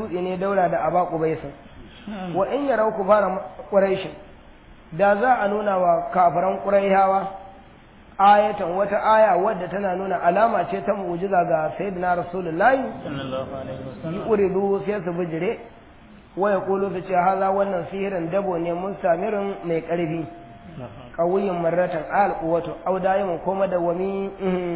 dutse ne daura da aba qubaisin wa in yarau ku fara quraishin da za a nuna wa kafiran quraihawa ayatan wata aya wadda tana nuna alama ce ta mu'jiza ga sayyidina rasulullahi sallallahu alaihi wasallam yi uridu sai su bijire wa yaqulu su ce haza wannan sihirin dabo ne mun samirin mai karfi qawiyin marratan al quwwatu aw daimun ko madawami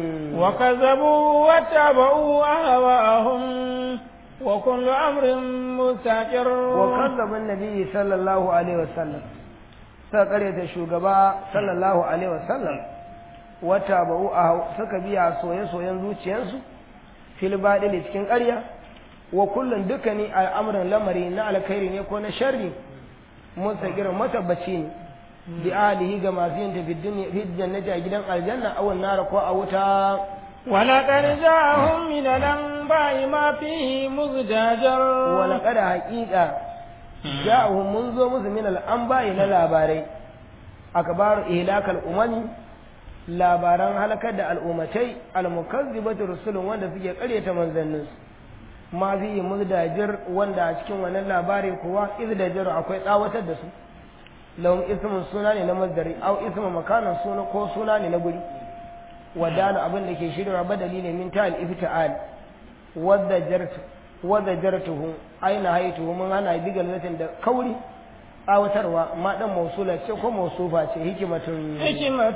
وكذبوا واتبعوا أهواءهم وكل أمر مستقر wa kazzaba annabi sallallahu alaihi wasallam suka karyata shugaba sallallahu alaihi wasallam wata ba'u a suka biya soye-soyen zuciyarsu fil baɗili cikin ƙarya wa kullum dukkanin al'amuran lamari na alkhairi ne ko na sharri mustaqirin matabbaci ne bi alihi ga masu yin tafi fi jannati a gidan aljanna aw nara ko a wuta ولقد جاءهم من الأنباء ما فيه مزدجر wa laqad haqiqa ja'ahum mun zo musu min al'anba'i na labarai akbaru ihlakal umami labaran halakar da al'ummatai al-mukazzibatu rusulun wanda suke karyata manzannin su ma fi muzdajir wanda a cikin wannan labari kuwa izdajir akwai tsawatar da su lahum ismun suna ne na masdari aw ismu makanan suna ko suna ne na guri wadana abin da ke shirya badali ne min ta'al ifta'al wadda jartu wadda jartuhu aina haituhu mun hana bigal zatin da kauri tsawatarwa ma dan mausula ce ko mausufa ce hikimatun حكمة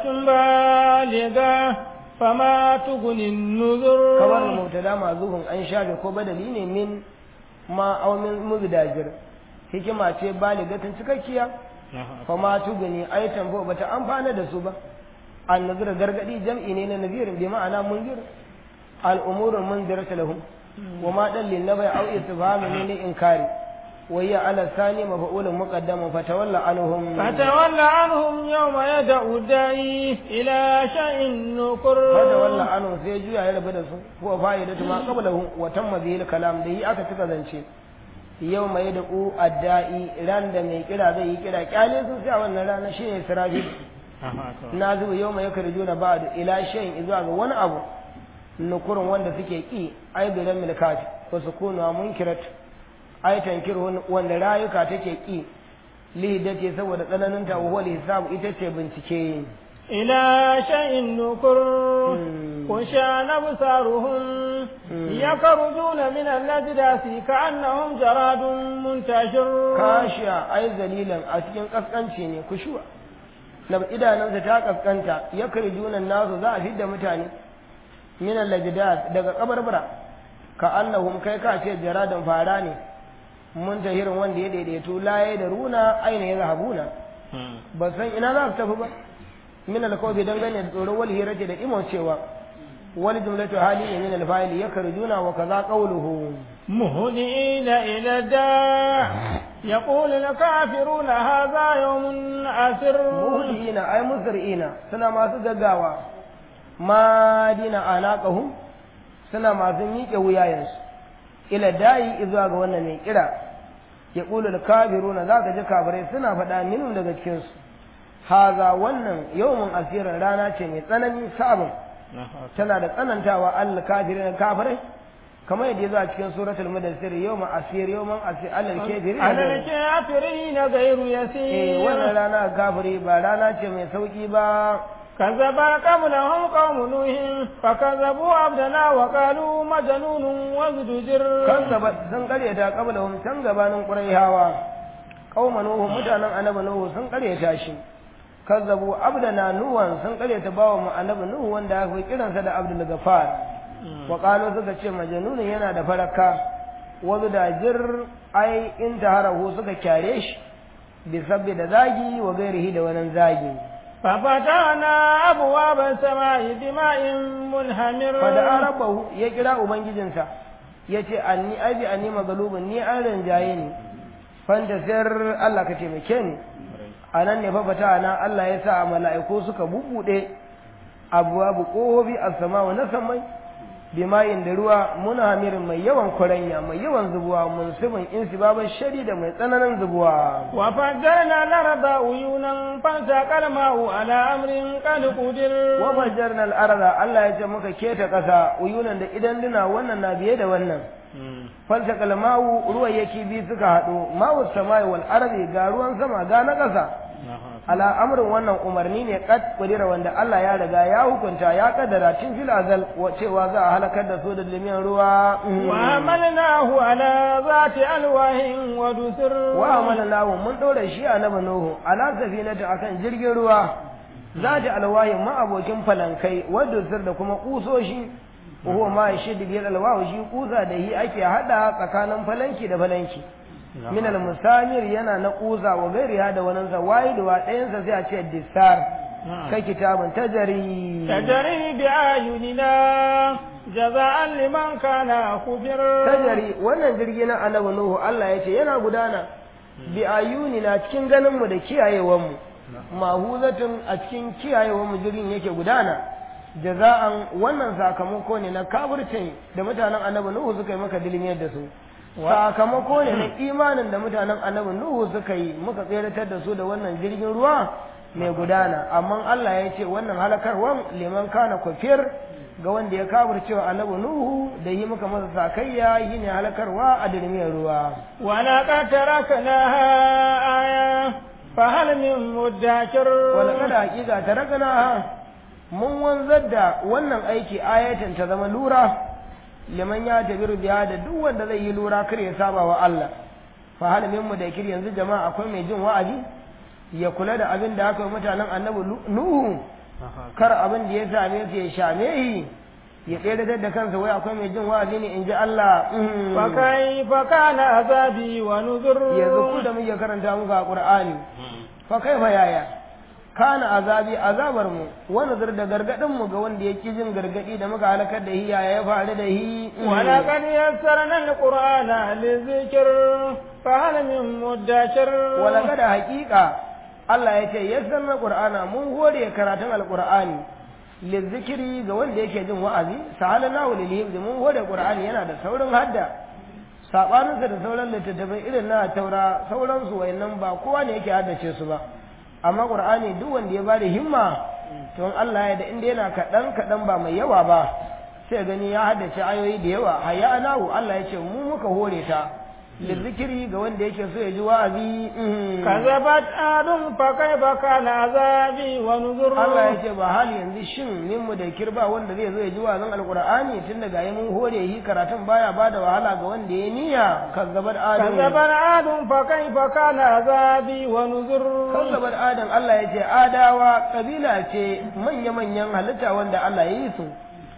بالغة فما تغني النذر kamar mubtada mazuhun an shafe ko badali ne min ma aw min muzdajir hikima ce baligatin cikakkiya fa ma tuguni ayatan ba bata amfana da su ba an nazira gargadi jam'i ne na nazirin bi ma'ana munzir al umurul munziratu lahum wa ma dan lin nabai aw istifhamu ne li inkari wa hiya ala sani mafa'ulun muqaddamun fatawalla anhum فتول عنهم يوم يدعو الداعي إلى شيء نكر fatawalla anhum sai juya ya rabu da su huwa fa'idatu ma qablahu wa tamma bihi al kalam da yi aka tuka zance yau mai da ku adda'i ran da mai kira zai yi kira kyale sun sai a wannan rana shine sirafi na zuwa yau mai karju na ba'du ila shayin zuwa ga wani abu nukurun wanda suke ki ai bi ran milkati wa sukunu munkirat ai tankirun wanda rayuka take ki lihidati saboda tsananin ta wa hisabu ita ce bincike إلى شيء نكر خشان أبصارهم يخرجون من الأجداث كأنهم جراد منتشر kashiya ai zalilan a cikin kaskanci ne kushuwa na idanunsa ta kaskanta ya kari junan nasu za a fidda mutane min al-lajdad daga kabarbara ka annahum kai ka ce jaradan fara ne mun tahirin wanda ya daidaito laye da runa aina ya zahabuna ba san ina za su tafi ba min al-kawfi dangane da tsoron wal hirati da imon cewa wal jumlatu hali ne min al-fa'il yakrujuna wa kaza qawluhu مهدئين إلى الداع يقول الكافرون هذا يوم عسر muhdina ay musri'ina suna masu gaggawa madina anaqahum suna masu miƙe wuyayensu ila da'i zuwa ga wannan mai kira ya qulu al kafiruna zaka ji kafirai suna faɗa minun daga cikin su haza wannan yawmun asirin rana ce mai tsanani sabon tana da tsanantawa al kafirin kafirai kamar yadda ya zo a cikin suratul mudassir yawma asir yawman asir al kafirin على الكافرين غير eh wannan يسير rana kafiri ba rana ce mai sauki ba كذب قبلهم قوم نوح فكذبوا عبدنا وقالوا مجنون وازدجر kazzaba sun karyata qablahum can gabanin quraihawa qauma nuhu mutanen annabi nuhu sun karyata shi kazzabu abdana nuwan sun karyata bawa mu annabi nuhu wanda aka kiransa da abdul gafar wa qalu suka ce majnun yana da faraka wazu da jir ai in taharahu suka kyare shi bi sabbi da zagi wa gairihi da wannan zagi ففتحنا أبواب السماء بماء منهمر fada arabahu ya kira ubangijinsa ya ce anni abi anni magalubin ni an rinjaye ni fanta sayar Allah ka taimake ni a nan ne fafata na Allah ya sa a mala'iku suka bubuɗe abuwa bu ƙohobi a sama na samai bimayin da ruwa muna hamirin mai yawan kwaranya mai yawan zubuwa munsibin insi baban shari da mai tsananin zubuwa وفجرنا الأرض عيونا فالتقى الماء على أمر قد قدر wa fajarna al-arda Allah ya ce muka keta ƙasa uyunan da idan duna wannan na biye da wannan falta kalmawu ruwan yake bi suka haɗu mawu samai wal ardi ga ruwan sama ga na ƙasa ala amrin wannan umarni ne kad kudira wanda Allah ya riga ya hukunta ya kaddara tun fil azal cewa za a halakar da su da limiyan ruwa wa amalnahu ala zati alwahin wa dusur wa amalnahu mun dora shi annabi nuhu ala safinata akan jirgin ruwa zati alwahin ma abokin falankai wa dusur da kuma kusoshi huwa ma shi bil alwahu shi kusa da hi ake hada tsakanin falanki da falanki min al-musamir yana na kuza wa gairiha da wannan sa waidu wa ɗayan sa sai a ce disar kai kitabun tajari tajari bi ayunina jaza'an liman kana kufir tajari wannan jirgi na annabi nuhu Allah ya ce yana gudana bi ayunina cikin ganin mu da kiyayewan mu mahuzatun a cikin kiyayewan mu jirgin yake gudana jaza'an wannan sakamako ne na kafircin da mutanen annabi nuhu suka yi maka dilmiyar da su sakamako ne na imanin da mutanen annabi Nuhu suka yi muka tseratar da su da wannan jirgin ruwa mai gudana amma Allah ya ce wannan halakarwan liman kana kufir ga wanda ya kafir cewa annabi Nuhu da yi muka masa sakayya yi ne halakarwa a dirmiyar ruwa wala qad taraknaha aya fa hal min muddakir wala kada hakika taraknaha mun wanzar da wannan aiki ayatan ta zama lura liman ya tabiru biya da duk wanda zai yi lura kar ya saba wa Allah fa hal min mudakir yanzu jama'a akwai mai jin wa'azi ya kula da abin da aka yi mutanen annabi nuhu kar abin da ya same su ya shame shi ya tsere da kansa wai akwai mai jin wa'azi ne in ji Allah fa kai fa kana azabi wa nuzur yanzu ku da muke karanta muku a Qur'ani fa kai fa yaya kana azabi azabar mu wani zar da gargadin mu ga wanda yake jin gargadi da muka halakar da hiya ya faru da hi wala qad yassarna alqur'ana lizikr fa hal min muddakir wala kada haqiqa Allah ya ce yassarna qur'ana mun hore karatun alqur'ani lizikri ga wanda yake jin wa'azi sahalana wa lilhim mun hore qur'ani yana da saurin hadda sabaninsa da sauran littattafai irin na taura sauransu wayannan ba kowa ne yake haddace su ba amma qur'ani duk wanda ya bada himma to Allah ya da inda yana kaɗan kaɗan ba mai yawa ba sai gani ya haddace ayoyi da yawa hayya anahu Allah ya ce mu muka hore ta lizikiri ga wanda yake so ya ji wa'azi kazabat adun fa kaifa kana azabi wa nuzur Allah ya ce ba hali yanzu shin min mu da kirba wanda zai zo ya ji wa'azin alqur'ani tun daga yi mun hore yi karatun baya bada wahala ga wanda ya niyya kazabat adun kazabat adun fa kaifa kana azabi wa nuzur kazabat adun Allah ya ce adawa kabila ce manya manyan halitta wanda Allah ya yi su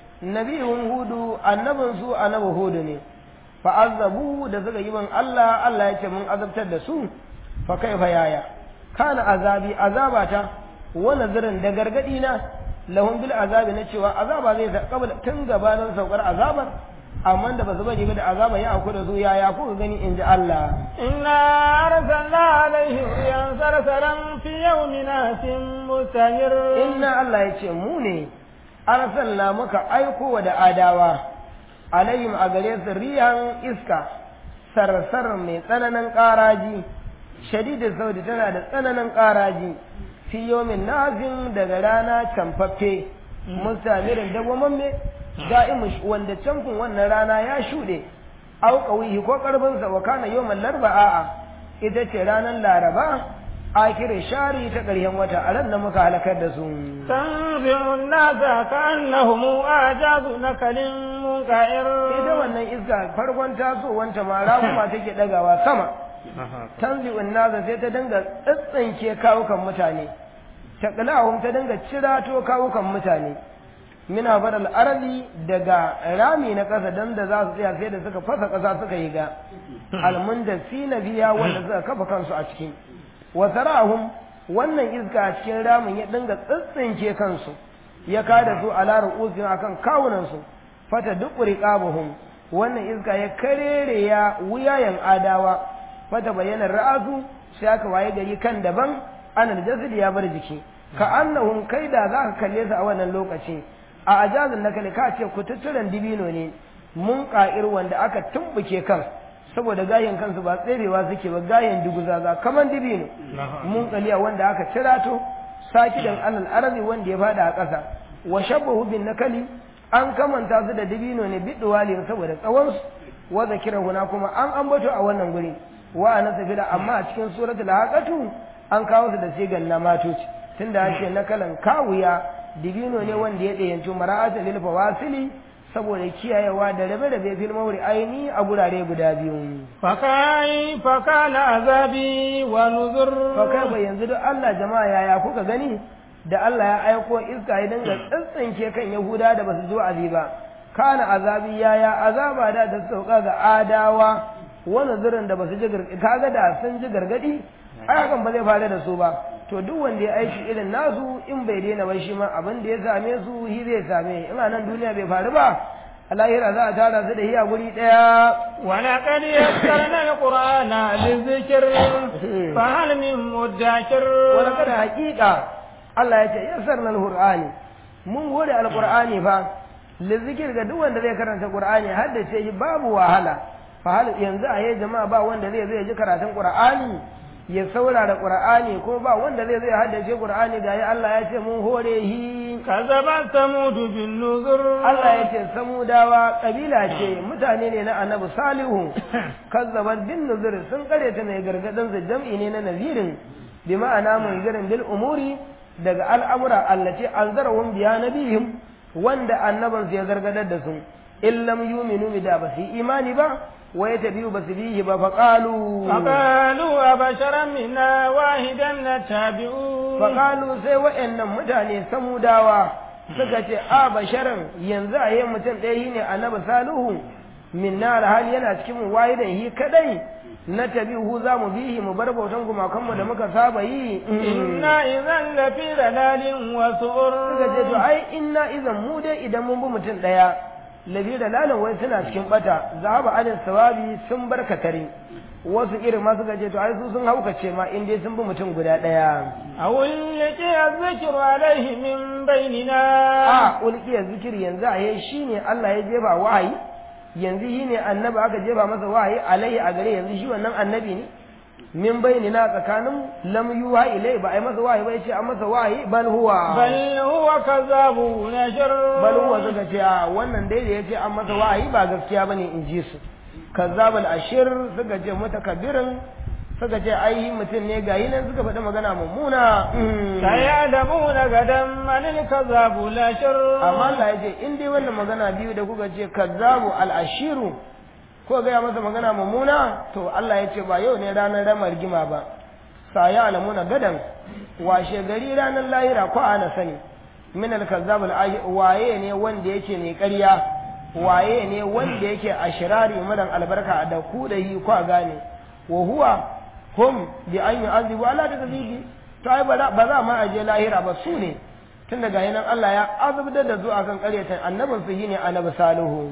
nabiyun hudu annabin su annabi hudu ne fa'azzabu da suka yi min Allah Allah ya ce mun azabtar da su fa kai fa yaya kana azabi azabata wa nazarin da gargadi na lahum bil azabi na cewa azaba zai ta kabla tun gabanin saukar azabar amma da basu bari ba da azaba ya aku da su yaya kuka gani inji Allah inna arsalna alaihim riyan sarsaran fi yawmin asim mustamir inna Allah ya ce mu ne arsalna muka aiko wa da adawa alayhim a gare su riyan iska sarsar mai tsananin ƙaraji shadidin saudi tana da tsananin ƙaraji fi yomin nazin daga rana camfaffe mustamirin dagwamamme da'imu wanda camfin wannan rana ya shuɗe au ƙawihi ko ƙarfinsa wa kana yomin larba'a ita ce ranar laraba akirin shari ta ƙarshen wata a ran da muka halakar da su tanzi'un nasa ka'annahum ajazu nakalin munqa'ir ita wannan iska farkon tasowanta ma raguma take dagawa sama tanzi'un nasa sai ta dinga tsatsanke kawukan mutane taqlahum ta dinga cirato kawukan mutane mina badal arali daga rami na ƙasa dan da za su tsaya sai da suka fasa ƙasa suka yi ga almundasina biya wanda suka kafa kansu a cikin wasarahum wannan iska a cikin ramin ya dinga tsitsinke kansu ya kada su ala ru'usin akan kawunan su fata duk riqabuhum wannan iska ya karere ya wuyayen adawa fata bayyana ra'asu sai aka waye gari kan daban anal jasad ya bar jiki ka annahum kaida za ka kalle su a wannan lokaci a ajazin na kale ka ce kututturen dibino ne mun ka'ir wanda aka tumbuke kan saboda gayin kansu ba tserewa suke ba gayin duguzaza kaman dibino mun kaliya wanda aka cirato sakidan alal arzi wanda ya fada a ƙasa wa shabbahu bin nakali an kamanta su da dibino ne biduwali saboda tsawon su wa zakira huna kuma an ambato a wannan guri wa ana safila amma a cikin suratul haqatu an kawo su da sigan na matoci tunda ake na kalan kawuya dibino ne wanda ya ɗayanci mara'atul lil fawasili saboda kiyayewa da rabe-rabe fil mawri aini a gurare guda biyu fakai fakana azabi wa nuzur fakai ba yanzu duk Allah jama'a yaya kuka gani da Allah ya aiko iska ya dinga tsintsinke kan Yahuda da basu zo azi ba kana azabi yaya azaba da ta sauka ga adawa wani zirin da basu ji gargadi kaga da sun ji gargadi ai hakan ba zai faru da su ba to duk wanda ya aiki irin nasu in bai daina ba shi ma abin da ya same su shi zai same in a nan duniya bai faru ba a lahira za a tara su da hiya guri daya ولقد يسرنا القرآن للذكر فهل من مدكر wani kada hakika Allah ya ce yassar nan Qur'ani mun gode alqur'ani fa lizikir ga duk wanda zai karanta Qur'ani har da ce babu wahala fa hal yanzu a jama'a ba wanda zai zai ji karatun Qur'ani ya saurara Qur'ani ko ba wanda zai zai haddace Qur'ani ga Allah ya ce mun hore hi كذبت ثمود بالنذر Allah ya ce samudawa kabila ce mutane ne na annabi salihu kazzabar bin nuzur sun kare ta mai gargadin su jam'i ne na nazirin bi ma'ana mun garin bil umuri daga al'amura allati anzarahum biya nabihim wanda annaban su ya gargadar da su in lam yuminu bi da ba su yi imani ba wa yatabi'u ba su bihi ba fa qalu فقالوا أبشرا منا واحدا نتبعه faƙalu sai wa'annan mutane samudawa suka ce a basharan yanzu a yi mutum ɗaya shi ne annabi salihu minna alhali yana cikin mu wahidan hi kadai na tabihu za mu bihi mu bar bautan gumakanmu da muka saba yi إنا إذا لفي ضلال وسعر suka ce to ai inna idan mu dai idan mun bi mutum ɗaya labi da lalan wai suna cikin bata zahaba alin sawabi sun bar katare wasu irin ma suka ce to ai su sun haukace ma in dai sun bi mutum guda ɗaya أو يلقي الذكر عليه من بيننا a ulkiyar zikiri yanzu a yi shi ne Allah ya jefa wahayi yanzu shi ne annabi aka jefa masa wahayi alaihi a gare yanzu shi wannan annabi ne min bayni na tsakanin lam yuha ilai ba a yi masa wahayi ba ya ce an masa wahayi bal huwa بل هو كذاب نشر bal huwa suka ce a wannan dai da ya ce an masa wahayi ba gaskiya bane in ji su kazzabal ashir suka ce mutakabbirin suka ce ai mutum ne ga nan suka faɗi magana mummuna Mm. سيعلمون غدا من الكذاب الأشر amma Allah ya ce in dai wannan magana biyu da kuka ce kazzabu al-ashiru ko gaya masa magana mummuna to Allah ya ce ba yau ne ranar ramar gima ba sa ya alamuna gadan washe gari ranar lahira ko ana sani min al-kazzab al waye ne wanda yake mai ƙarya waye ne wanda yake ashirari madan albarka da ku da yi ko gane wa huwa hum bi an yu'azibu ala takzibi to ai ba za ba za ma aje lahira ba su ne tun daga nan Allah ya azabtar da su akan ƙaryata annabin su shine annabi salihu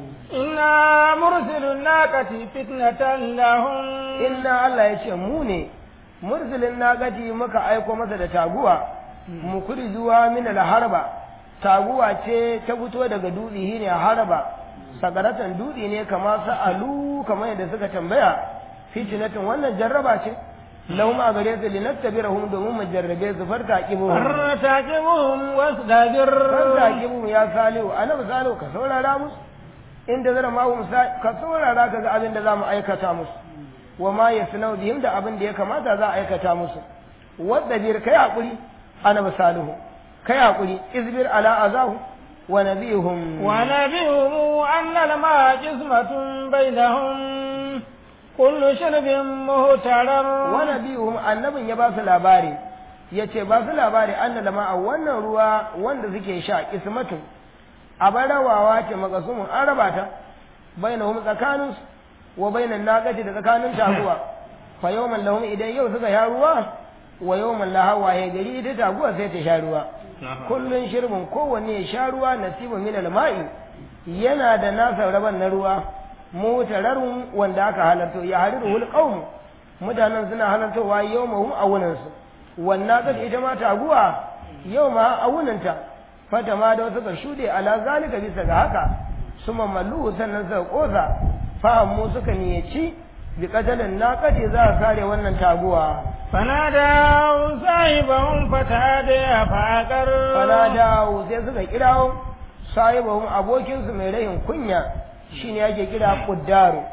إنا مرسل الناقة فتنة لهم inna Allah ya ce mu ne mursilin nagati muka aiko masa da taguwa mu zuwa min harba taguwa ce ta fito daga dutse shine harba sagaratan dutse ne kama sa'alu kamar yadda suka tambaya fitinatin wannan jarraba ce lahum a gare su linattabirahum domin mu jarrabe su farta kibu ارتكبهم واصطبر farta kibu ya salihu annabi salihu ka saurara musu inda zara ma hum sa ka saurara ka ga abin da za mu aikata musu wa ma yasnau bihim da abin da ya kamata za a aikata musu wadda bir kai hakuri annabi salihu kai hakuri izbir ala azahu wa nabihum ونبئهم أن الماء قسمة بينهم كل شرب مهترر wa nabihum annabin ya ba su labari yace ba su labari anna lama a wannan ruwa wanda suke sha kismatun abar rawawa ce makasumin an raba ta bainahum tsakaninsu wa bainan naqati da tsakanin taguwa fa yawman lahum idan yau suka sha ruwa wa yawman laha waye gari ita taguwa sai ta sha ruwa kullun shirbin kowanne ya sha ruwa nasibu min alma'i yana da nasa raban na ruwa mutararun wanda aka halarto ya hariruhul qaum mutanen suna halartowa yawmahum awunansu wannan kace ita ma taguwa yau ma awunanta fata ma da suka shude ala zalika bisa ga haka suma mallu sannan suka kosa fahammu suka niyyaci bi katalin naqati za a kare wannan taguwa فنادوا صاحبهم فتهدى فعقر fala dawo sai suka kirawo sahibahum abokinsu mai rayin kunya shine yake kira kuddaru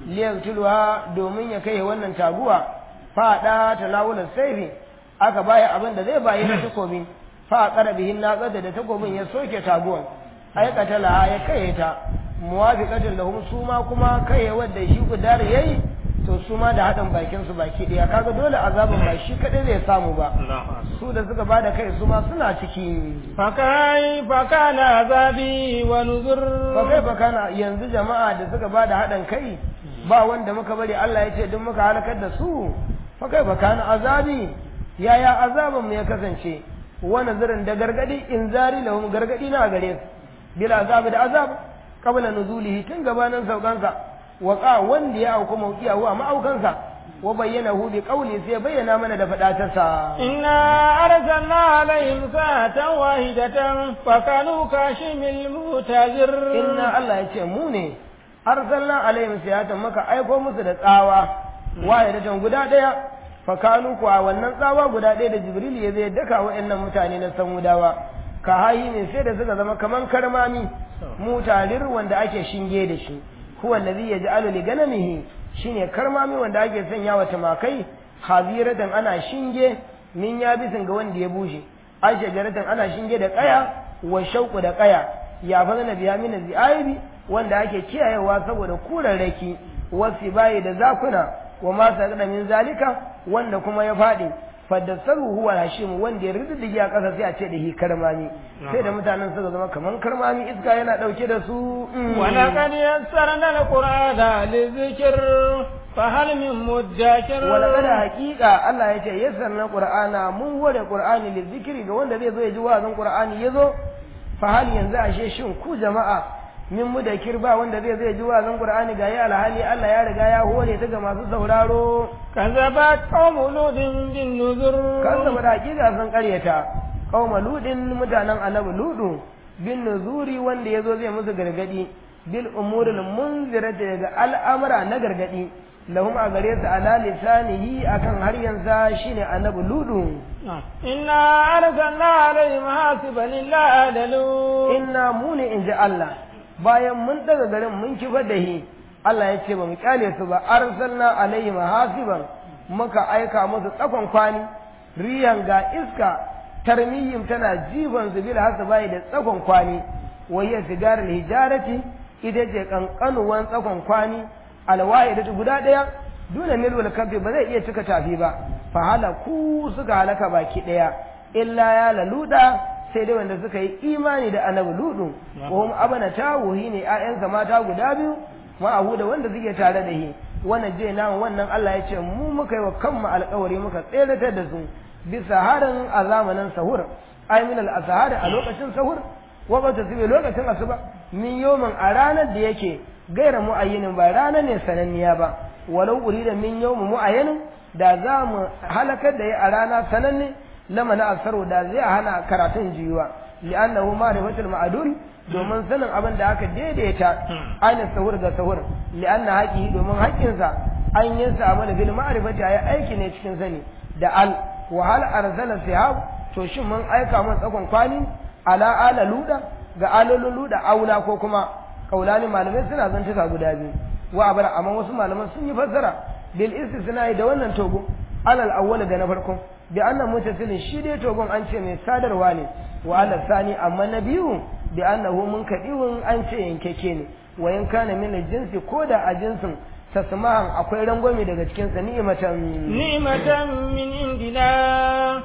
liyaqtuluha domin ya kai wannan taguwa fada tanawulan saifi aka baya abin da zai bayi na takobi fa qara bihin naqada da takobin ya soke taguwan aikata la ya kai ta muwafiqatan lahum su ma kuma kai wanda shi kudar yayi to su ma da haɗin bakin su baki ɗaya kaga dole azabin ba shi kaɗai zai samu ba su da suka bada kai su ma suna ciki fakai fakana azabi wa nuzur fakai fakana yanzu jama'a da suka bada haɗin kai ba wanda muka bari Allah ya ce duk muka halakar da su fakai fakana azabi yaya azabin mu ya kasance wa nazarin da gargadi inzari lahum gargadi na gare su bil azabi da azab qabla nuzulihi tun gabanin saukansa waƙa wanda ya auku maukiya wa ma'aukansa wa bayyana hu bi qawli sai bayyana mana da fadatarsa inna arsalna alaihim sa'atan wahidatan fa kanu kashimil mutazir inna Allah ya ce mu ne arsalna alaihim sa'atan maka aiko musu da tsawa wahidatan guda daya fa kanu kuwa wannan tsawa guda daya da jibril ya zai daka wa'annan mutane na samudawa ka hayi ne sai da suka zama kaman karmami mutalir wanda ake shinge da shi huwa allazi yaj'alu li ganamihi shine karmami wanda ake sanya wa tumakai haziratan ana shinge min yabisin ga wanda ya bushe ai shajaratan ana shinge da kaya wa shauku da kaya ya fazana biya min zi'aibi wanda ake kiyayewa saboda kurarraki wasi bayi da zakuna wa ma sagada min zalika wanda kuma ya fadi faddasaru huwa hashim wanda ya riddige a ƙasa sai a ce da hi karmami sai da mutanen suka zama kaman karmami iska yana dauke da su wa laqad yassarna alqur'ana lizikr fa hal min mudakkir wa laqad haqiqa Allah ya ce yassarna qur'ana mun hore qur'ani lizikri ga wanda zai zo ya ji wa'azin qur'ani yazo fa hal yanzu ashe shin ku jama'a min mudakir ba wanda zai zai ji wazan Qur'ani ga ya alhali Allah ya riga ya hore ta ga masu sauraro kazabat qaumu ludin bin nuzur kazzaba da hakika sun karyata qauma ludin mutanen annabi ludu bin nuzuri wanda yazo zai musu gargadi bil umuril munzirati daga al'amura na gargadi lahum a gare su ala lisanihi akan har yanzu shine annabi ludu inna arsalna alaihim hasiban illa adalu inna mu ne inji Allah bayan mun daga garin mun kifar da shi Allah ya ce ba mu kyale su ba arsalna alaihim hasiban muka aika musu tsakon kwani riyan ga iska tarmiyim tana jifan su bil hasbai da tsakon kwani wayya sigarar hijarati ita ce kankanuwan tsakon kwani alwahidatu guda daya duna milwal kafi ba zai iya cika tafi ba fa halaku suka halaka baki daya illa ya laluda sai dai wanda suka yi imani da annabi ludu wa hum abana tawuhi ne ƴaƴansa mata guda biyu ma'ahu da wanda suke tare da shi wannan je na wannan Allah ya ce mu muka yi wa kanmu alƙawari muka tseratar da su bisa harin a zamanin sahur ay min al a lokacin sahur wa ba ta sibe lokacin asuba min yomin a ranar da yake gaira mu'ayyinin ba ranar ne sananniya ba walau urida min yawmin mu'ayyanin da za mu halakar da ya a rana sananne lama na asaru da zai hana karatun jiyuwa li'annahu ma'rifatul ma'dul domin sanin abin da aka daidaita ainihin sahur ga sahur li'anna haƙi domin haƙƙinsa an yi sa mana bil ma'rifati ya aiki ne cikin sani da al wa hal arsala sihab to shin mun aika mun tsakon kwani ala ala luda ga alolin luda aula ko kuma kaulani malamai suna zantuka guda biyu wa abara amma wasu malaman sun yi fassara bil istisna da wannan togo alal awwal ga na farko bi annan mutasilin shi dai togon an ce mai sadarwa ne wa ala sani amma na biyu bi annahu munkadiun an ce yankeke ne wa in kana min jinsi ko da a jinsin tasmahan akwai rangwame daga cikin sa ni'matan ni'matan min indina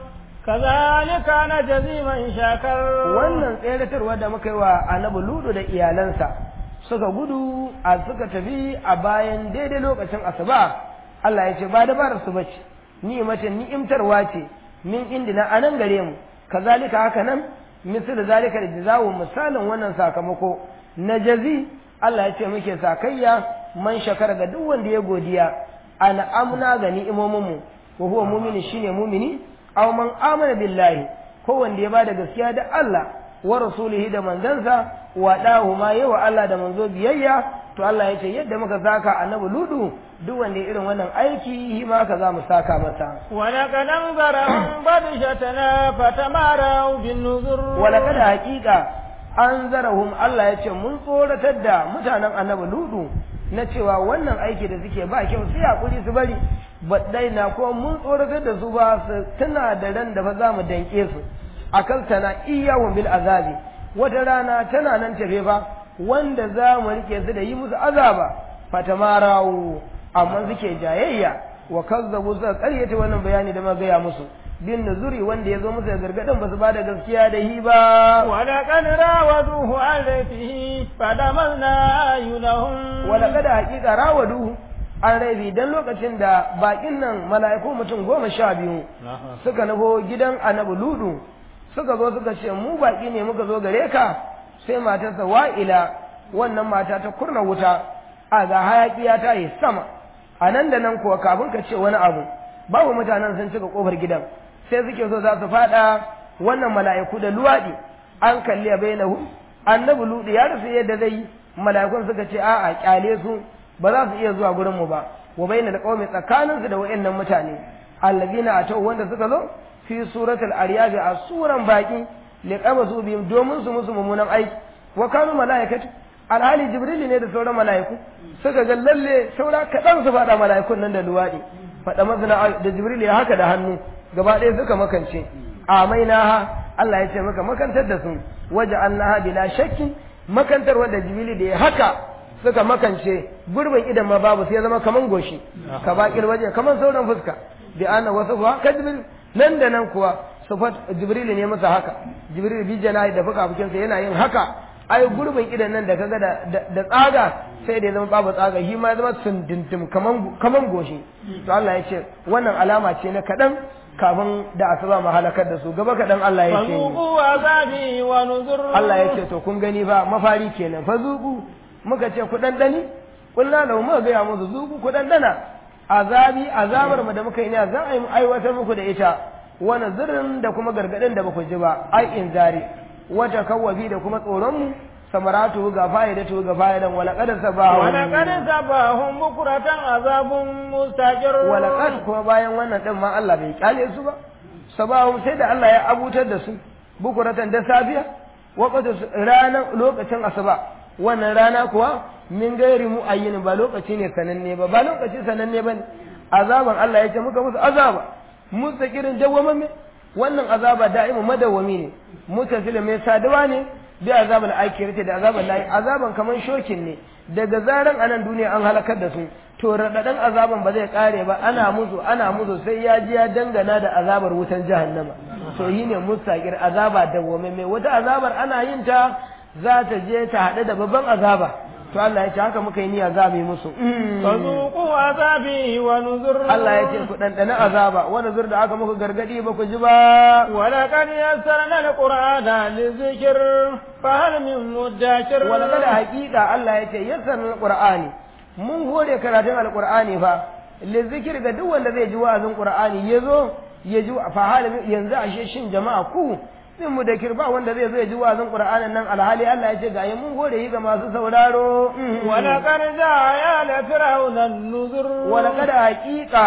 kazalika najzi man shakar wannan tseratarwa da muka yi wa annabi ludu da iyalansa suka gudu a suka tafi a bayan daidai lokacin asuba Allah ya ce ba dabarar su bace ni'matan ni'imtarwa ce min indina anan gare mu kazalika haka nan misal zalika da jazawu misalin wannan sakamako na jazi Allah ya ce muke sakayya man shakara ga duk wanda ya godiya ana amna ga ni'imomin mu wa huwa mu'mini shine mu'mini aw man amana billahi ko wanda ya bada gaskiya da Allah wa rasulihi da manzansa wa dahu ma yawa Allah da manzo biyayya to Allah ya ce yadda muka saka annabi ludu duk wanda irin wannan aiki ma ka za mu saka masa wala kadan zarahum badishatana fatamarau bin nuzur wala kada hakika an zarahum Allah ya ce mun tsoratar da mutanen annabi ludu na cewa wannan aiki da suke ba kyau sai hakuri su bari baɗai na kuma mun tsoratar da su ba su tuna da ran da fa za mu danke su akan tana iyawun bil azabi wata rana tana nan tafe fa wanda za mu rike su da yi musu azaba fatamarawu amma suke jayayya wa kazzabu suka karyata wannan bayani da gaya musu bin nuzuri wanda ya zo musu da gargadin ba su ba da gaskiya da hi ba ولقد راودوه عن ربه فدمرنا أعينهم wala kada hakika rawaduhu an raibi dan lokacin da bakin nan mala'iku mutum goma sha biyu suka nufo gidan annabi ludu suka zo suka ce mu baki ne muka zo gare ka sai matarsa wa'ila wannan mata ta kurna wuta a ga hayaki ya tayi sama a nan da nan kuwa kafin ka ce wani abu babu mutanen sun cika kofar gidan sai suke so za su fada wannan mala'iku da luwaɗi an kalli bainahu annabi ludu ya rufe yadda zai yi mala'ikun suka ce a'a kyale su ba za su iya zuwa gurin mu ba wa bainal qaumi tsakanin su da wayannan mutane allazina atau wanda suka zo fi suratul aryab a suran baki liqabasu bihim domin su musu mummunan aiki wa kanu mala'ikatu alhali jibril ne da sauran mala'iku suka ga lalle saura kaɗan su faɗa mala'ikun nan da luwaɗi faɗa mazina da jibril ya haka da hannu gaba ɗaya suka makance amainaha Allah ya ce maka makantar da su waje annaha bila shakki makantar wanda jibril da ya haka suka makance gurbin idan ma babu sai ya zama kaman goshi ka baƙil waje kaman sauran fuska bi ana wasu fa ka jibril nan da nan kuwa sufat jibril ne masa haka jibril bi janahi da fuka fukinsa yana yin haka ai gurbin idan nan da kaga da da tsaga sai da ya zama babu tsaga shi ma ya zama sunduntum kaman kaman goshi to Allah ya ce wannan alama ce na kadan kafin da asuba mu halakar da su gaba kadan Allah ya ce فذوقوا عذابي ونذر Allah ya ce to kun gani ba mafari kenan fa zuku muka ce ku dandani kullu lahu muka ga musu zuku ku dandana azabi azabar mu da muka yi ne za a yi aiwatar muku da ita wani zirin da kuma gargadin da baku ji ba ai in zari wata kawwafi da kuma tsoron mu samaratu ga fa'idatu ga fa'idan wala qad sabahu ولقد سباهم بكرة عذاب مستقر wala qad kuma bayan wannan din ma Allah bai kyale su ba sabahu sai da Allah ya abutar da su bukuratan da safiya waqtu ranan lokacin asuba wannan rana kuwa min gairi mu ayyin ba lokaci ne sananne ba ba lokaci sananne bane azaban Allah ya ce muka musu azaba mustaqirin dawwamamme wannan azaba da'imu madawwami ne mutasil mai saduwa ne bi azabul akhirati da azabul lahi azaban kaman shokin ne daga zaran anan duniya an halakar da su to radadan azaban ba zai kare ba ana musu ana musu sai ya ji ya dangana da azabar wutan jahannama to yi ne mustaqir azaba dawwamamme wata azabar ana yin ta za ta je ta haɗu da babban azaba to Allah ya ce haka muka yi niyya za mu yi musu فذوقوا عذابي ونذر Allah ya ce ku ɗanɗana azaba wani zur da aka muku gargaɗi ba ku ji ba ولقد يسرنا القرآن للذكر فهل من مدكر wala kada haƙiƙa Allah ya ce yassar alqur'ani mun hore karatun alqur'ani fa li zikir ga duk wanda zai ji wa'azin qur'ani yazo ya ji fa halin yanzu ashe shin jama'a ku min mu da kirba wanda zai zo ya ji wa'azin qur'anin nan alhali Allah ya ce ga yi mun hore yi ga masu sauraro ولقد جاء آل فرعون النذر wala kada haƙiƙa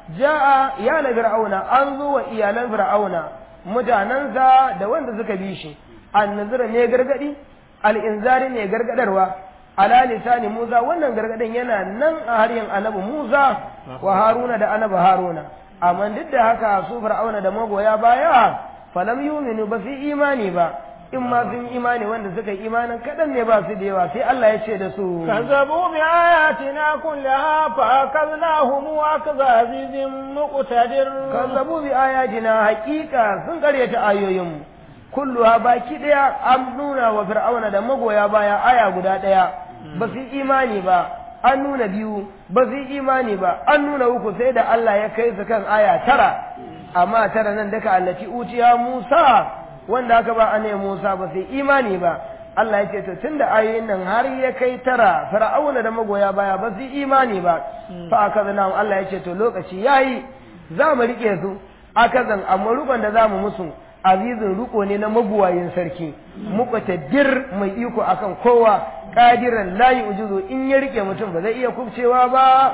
ja'a ya la fir'auna an zo wa iyalan fir'auna mutanensa da wanda suka bi shi annazira ne gargadi al'inzari ne gargadarwa ala lisani Musa wannan gargadin yana nan a haryan annabi Musa wa Haruna da annabi Haruna amma duk da haka su fir'auna da magoya baya falam yuminu ba su imani ba in ma sun imani wanda suka yi imanin kaɗan ne ba su da yawa sai Allah ya ce da su كذبوا بآياتنا كلها فأخذناهم أخذ عزيز مقتدر kazzabu bi ayatina haqiqa sun karyata ayoyinmu kulluha baki daya an nuna wa fir'auna da magoya baya aya guda daya ba su yi imani ba an nuna biyu ba su yi imani ba an nuna uku sai da Allah ya kai su kan aya tara amma tara nan daga allati utiya Musa wanda aka ba ane Musa ba su yi imani ba Allah ya ce to tunda ayoyin nan har ya kai tara fir'auna da magoya baya ba su yi imani ba fa akazna Allah ya ce to lokaci yayi za mu rike su akazan amma rukon da za mu musu azizin ruko ne na mabuwayin sarki muqtadir mai iko akan kowa qadiran la yujuzu in ya rike mutum ba zai iya kubcewa ba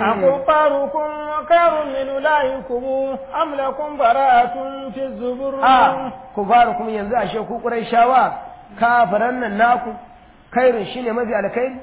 أكفاركم خير من أولئكم أم لكم براءة في الزبر a ku fara kuma yanzu ashe ku shawa kafiran nan naku kairin shine mafi alkhairi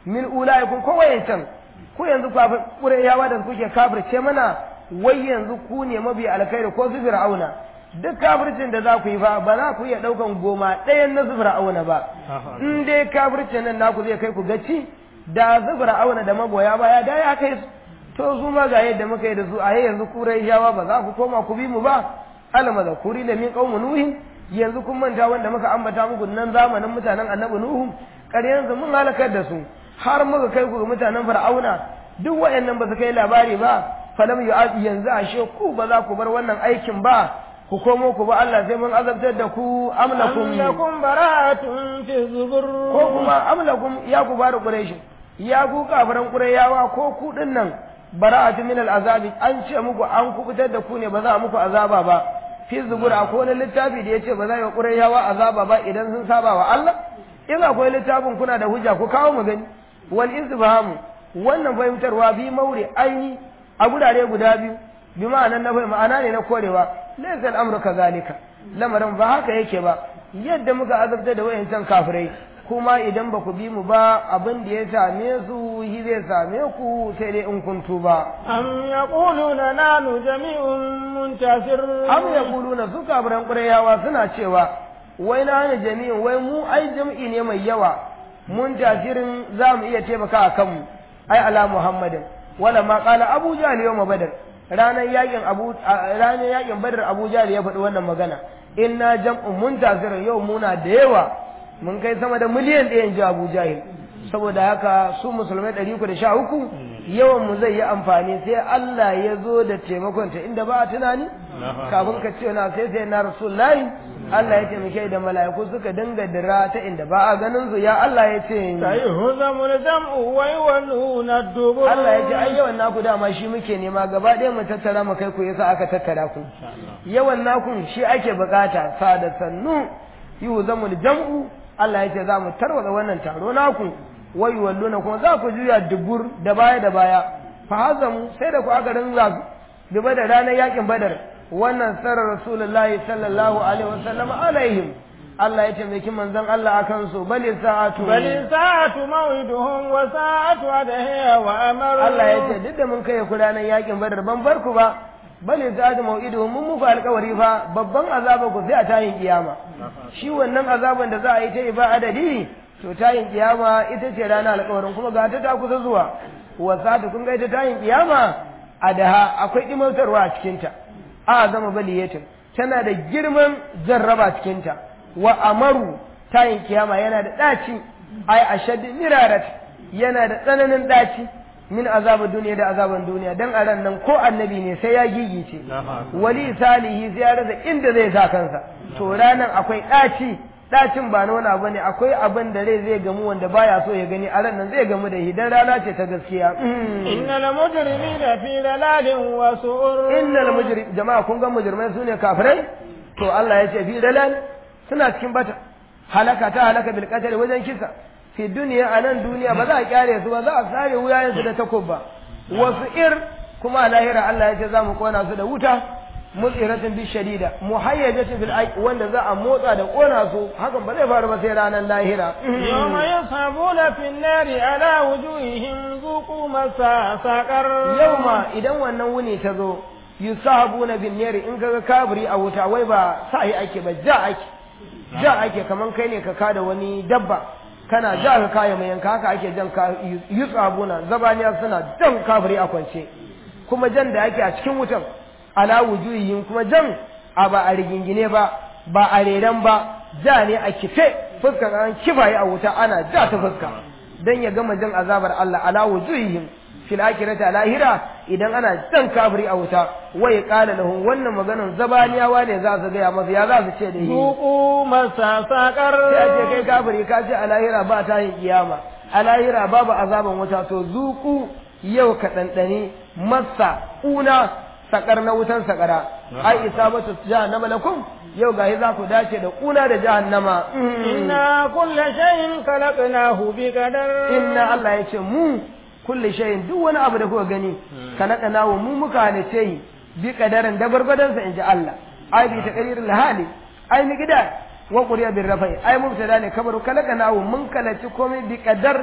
min ulaikum ko wayancan ku yanzu kafir qurayyawa da kuke kafirce mana wai yanzu ku ne mabi alkhairi ko su fir'auna duk kafircin da za ku yi fa ba za ku iya daukan goma ɗayan na su fir'auna ba in dai kafircin nan naku zai kai ku gaci da su fir'auna da magoya baya da ya kai su to su ma ga yadda muka yi da su a yanzu qurayyawa ba za ku koma ku bi mu ba alama da kuri da min qaumu nuhin yanzu kun manta wanda muka ambata muku nan zamanin mutanen annabi nuhu ƙaryansu mun halakar da su har muka kai ku ga mutanen fir'auna duk wayannan ba su kai labari ba falam yu'ad yanzu ashe ku ba za ku bar wannan aikin ba ku komo ku ba Allah sai mun azabtar da ku amlakum lakum bara'atun fi zubur ko kuma amlakum ya ku bada quraish ya ku kafiran qurayawa ko ku dinnan bara'atun min al'azabi an ce muku an kubutar da ku ne ba za a muku azaba ba fi zubur akwai wani littafi da yace ba za a qurayawa azaba ba idan sun saba wa Allah in akwai littafin kuna da hujja ku kawo mu gani wal istifhamu wannan fahimtarwa bi maure aini a gurare guda biyu bi ma'anan na fahimta ma'ana ne na korewa laysa al'amru kazalika lamarin ba haka yake ba yadda muka azabta da wayancan kafirai kuma idan ba ku bi mu ba abin da ya same su shi zai same ku sai dai in kun tuba am yaquluna nanu jami'un muntasir am yaquluna su kafiran qurayawa suna cewa wai na ne jami'in wai mu ai jam'i ne mai yawa mun tasirin za mu iya taimaka a kanmu ai ala muhammadin wala ma qala abu jahl yawma badr ranar yakin abu ranar yakin badr abu jahl ya faɗi wannan magana inna jam'un mun tasirin yau muna da yawa mun kai sama da miliyan ɗaya ji abu jahl saboda haka su musulmai ɗari uku da sha uku yawan mu zai yi amfani sai Allah ya zo da taimakon ta inda ba a tunani kafin ka ce na sai sai na rasulullahi Allah ya taimake da mala'iku suka dinga dira ta inda ba a ganin su ya Allah ya ce sai huzamul jam'u wa yawluna dubur Allah ya ce ai yawan naku dama shi muke nema gaba ɗaya mu tattara mu kai ku yasa aka tattara ku yawan naku shi ake bukata sa da sannu yuhzamul jam'u Allah ya ce za mu tarwata wannan taro naku wa yuwalluna kuma za ku juya dubur da baya da baya fa hazamu sai da ku aka rinza duba da ranar yakin badar wannan sarar rasulullahi sallallahu alaihi wasallam alaihim Allah ya taimaki manzon Allah akan su bali sa'atu bali sa'atu maw'iduhum wa sa'atu adhiya wa amar Allah ya ce duk da mun kai ku ranar yakin badar ban bar ku ba bali sa'atu maw'iduhum mun muku alƙawari fa babban azaba ku sai a tayin kiyama shi wannan azaban da za a yi ta ba adadi to tayin kiyama ita ce ranar alƙawarin kuma ga ta ta kusa zuwa wa sa'atu kun ga ita tayin kiyama adaha akwai dimautarwa a cikinta a zama baliyatin tana da girman jarraba cikinta wa amaru tayin kiyama yana da ɗaci ai ashad mirarat yana da tsananin ɗaci min azabar duniya da azaban duniya dan a ran nan ko annabi ne sai ya gigice wali salihi sai ya rasa inda zai sa kansa to ranan akwai ɗaci ɗacin ba nuna ba ne akwai abin da rai zai gamu wanda baya so ya gani a ran nan zai gamu da hidan rana ce ta gaskiya innal mujrimina fi dalalin wa su'ur innal mujrim jama'a kun ga mujrimai sune kafirai to Allah ya ce fi dalal suna cikin bata halaka ta halaka bil qatl wajen kisa fi duniya a nan duniya ba za a kyare su ba za a sare wuyayensu da takubba wasu ir kuma a lahira Allah ya ce za mu kona su da wuta mutsiratin bi shadida muhayyajatin bil aiq wanda za a motsa da kona su hakan ba zai faru ba sai ranar lahira yawma yashabuna fin nari ala wujuhihim zuqu masa saqar yauma idan wannan wuni ta zo yusahabuna bin nari in kaga kabiri a wuta wai ba sai ake ba ja ake ja ake kaman kai ne ka kada wani dabba kana ja ka kaya mai yanka haka ake jan ka yusabuna zabaniya suna jan kabiri a kwance kuma jan da ake a cikin wutan ala wujuhihim kuma jan a ba a rigingine ba ba a reran ba ja ne a kife fuskan an kifaye a wuta ana ja ta fuska dan ya gama jan azabar Allah ala wujuhihim fil akhirati lahira idan ana jan kafiri a wuta wai qala lahum wannan maganar zabaniyawa ne za su gaya masa ya za su ce da shi zuqu masa saqar sai ce kai kafiri ka ce a lahira ba ta yin kiyama a lahira babu azaban wuta to zuku yau ka ɗanɗani masa una sakar na wutan sakara ai isabatu jahannama lakum yau gahi za ku dace da kuna da jahannama inna kulla shay'in khalaqnahu bi qadar inna Allah ya ce mu kulli shay'in duk wani abu da kuka gani khalaqnahu mu muka halice yi bi qadarin da gurgudan sa inji Allah ai bi taqriril hali ai mi gida wa quriya bir rafai ai mubtada ne kabaru khalaqnahu mun kalaci komai bi qadar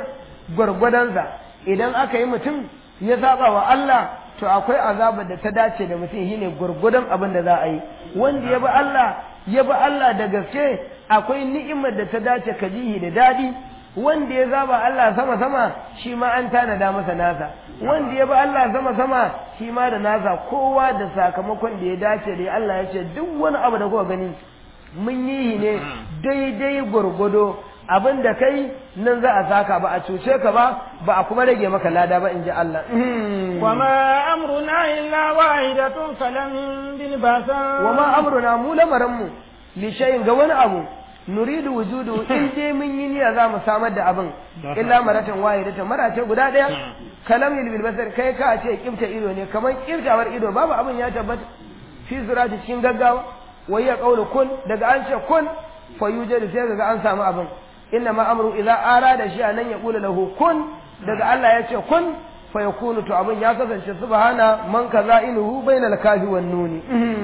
gwargwadonsa idan aka yi mutum ya saba wa Allah to akwai azabar da ta dace da mutum shine gwargwadon abin da za a yi wanda ya bi Allah ya bi Allah da gaske akwai ni'imar da ta dace ka jihi da daɗi wanda ya zaba Allah sama sama shi ma an tanada masa nasa wanda ya bi Allah sama sama shi ma da nasa kowa da sakamakon da ya dace da Allah ya ce duk wani abu da kuka gani mun yi ne daidai gwargwado abin da kai nan za a saka ba a cuce ka ba ba a kuma rage maka lada ba in ji Allah. Wa ma amruna illa wahidatun kalamin bil basa. Wa ma amruna mu lamarinmu li shayin ga wani abu nuridu wujudu in dai mun yi niyya za mu samar da abin illa maratan wahidatan marace guda daya kalamin bil basar kai ka ce kifta ido ne kamar kiftawar ido babu abin ya tabbata fi surati cikin gaggawa wai ya kaulu kun daga an ce kun fa yujadu sai ga an samu abin inna ma amru idza arada shi anan ya kula lahu kun daga Allah ya ce kun fa yakunu to abin ya kasance subhana man kaza inuhu bainal kafi wan nuni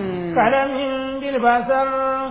kalamin bil basar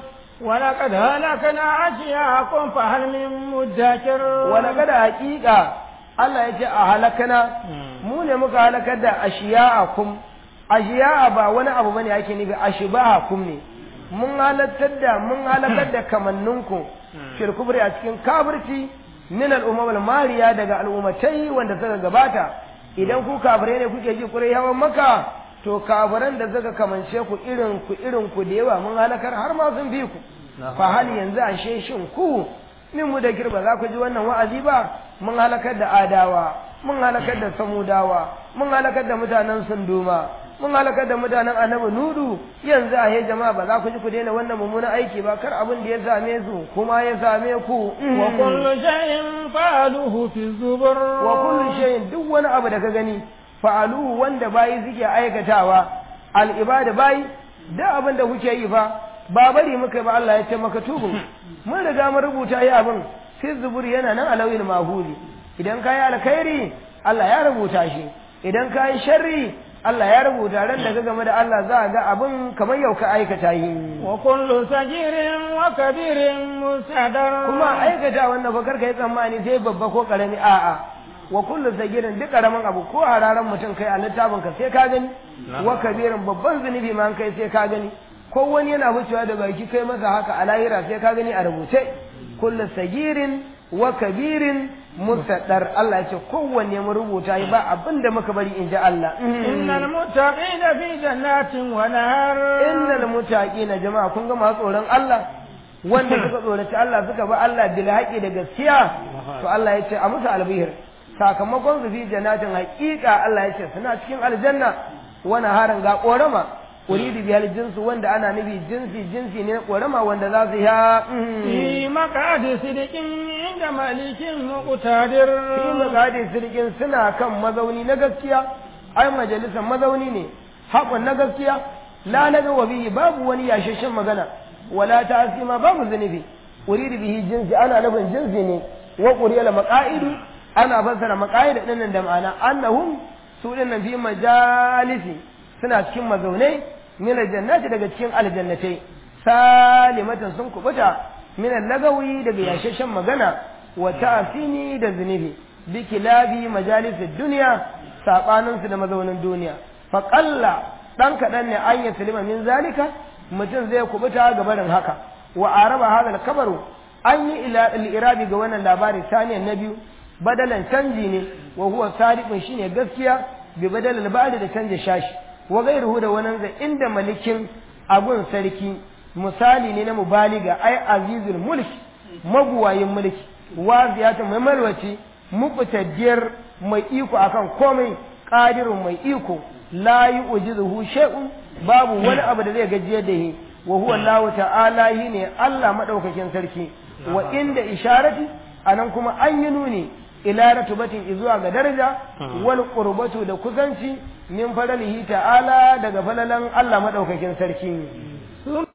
ولقد هلكنا أشياءكم فهل من مدكر ولقد حقيقة Allah ya ce a halakana mu ne muka halakar da ashiya'akum ashiya'a ba wani abu bane yake nufi ashiba'akum ne mun halakar da mun halakar da kamanninku fil kubri a cikin kafirci min al-umam al-mariya daga al'ummatai wanda suka gabata idan ku kafirai ne kuke ji kurai hawan maka to kafiran da suka kamance ku irin ku irin ku da yawa mun halakar har ma sun fi ku fa hal yanzu ashe shin ku min mu da girba za ku ji wannan wa'azi ba mun halakar da adawa mun halakar da samudawa mun halakar da mutanen sunduma mun halakar da mutanen annabi nudu yanzu a he jama'a ba za ku ji ku daina wannan mummunan aiki ba kar abin da ya same su kuma ya same ku wa kullu shay'in fa'aluhu fi zubur wa kullu shay'in duk wani abu da ka gani fa'aluhu wanda bayi suke aikatawa al ibada bayi da abin da kuke yi fa ba bari muka ba Allah ya ce maka tubu mun riga mun rubuta yi abin fi zubur yana nan alawil mahuli idan kayi alkhairi Allah ya rubuta shi idan kayi sharri Allah ya rubuta ran da ka game da Allah za a ga abin kamar yau ka aikata yi wa kullu sagirin wa kabirin musadar kuma aikata wannan ba karka yi tsammani sai babba ko karami a'a wa kullu sagirin duk karamin abu ko hararan mutum kai a littafin ka sai ka gani wa kabirin babban zunubi ma kai sai ka gani ko wani yana wucewa da baki kai masa haka a lahira sai ka gani a rubuce kullu sagirin wa kabirin musaddar Allah ya ce kowanne mu rubuta yi ba abin da muka bari in ji Allah innal muttaqina fi jannatin wa nahar innal muttaqina jama'a kun ga masu tsoron Allah wanda suka tsoraci Allah suka bi Allah bil haƙi da gaskiya to Allah ya ce a musu albihir sakamakon su fi jannatin haƙiƙa Allah ya ce suna cikin aljanna wa naharan ga korama uridu bihal jinsu wanda ana nufi jinsi jinsi ne korama wanda za su ya fi maqadi sidiqin inda malikin muqtadir fi maqadi sidiqin suna kan mazauni na gaskiya ai majalisar mazauni ne haƙon na gaskiya la naga wa bihi babu wani yashashin magana wala ta'sima babu zunubi uridu bihi jinsi ana nufin jinsi ne wa quriyal maqaidu ana fassara maqaid din da ma'ana annahum su dinnan fi majalisi suna cikin mazaunai min aljannati daga cikin aljannatai salimatan sun kubuta min lagawi daga yashashen magana wa ta'sini da zunubi bi kilabi majalis dunya sabanin su da mazaunin duniya fa qalla dan kadan ne an ya salima min zalika mutum zai kubuta ga barin haka wa araba hadal kabaru an yi ila al-irabi ga wannan labari saniyan na biyu badalan canji ne wa huwa sadiqun shine gaskiya bi badalal ba'd da canja shashi wa gairuhu da wannan zai inda malikin abun sarki misali ne na mubaliga ai azizul mulki maguwayin mulki waziyata mai malwaci muqtadiyar mai iko akan komai qadirun mai iko la yu'jizuhu shay'un babu wani abu da zai gajiyar da shi wa huwa Allah ta'ala ne Allah madaukakin sarki wa inda isharati anan kuma an yi nuni ila ratubatin izuwa ga daraja wal qurbatu da kusanci min faralihi ta'ala daga falalan Allah madaukakin sarki